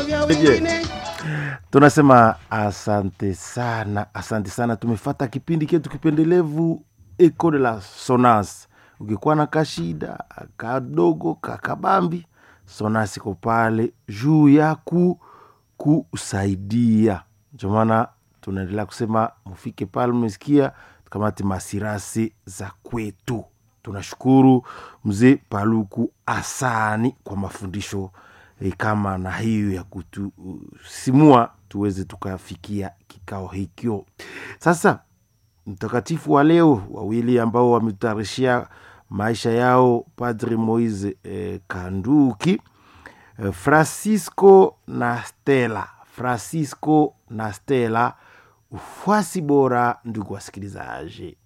vya Je. wengine tunasema asante sana asante sana tumefata kipindi ketu kipendelevu eco de la sonas ukikuwa na kashida kadogo kakabambi sonas iko pale juu ya ku kusaidia ndio maana tunaendelea kusema mufike pale mmesikia tukamate masirasi za kwetu tunashukuru mzee paluku asani kwa mafundisho e, kama na hiyo ya kutusimua tuweze tukafikia kikao hikyo sasa mtakatifu wa leo wawili ambao wametutayarishia maisha yao padri moise eh, kanduki eh, francisco na stela francisco na stela ufuasi bora ndugu wasikilizaji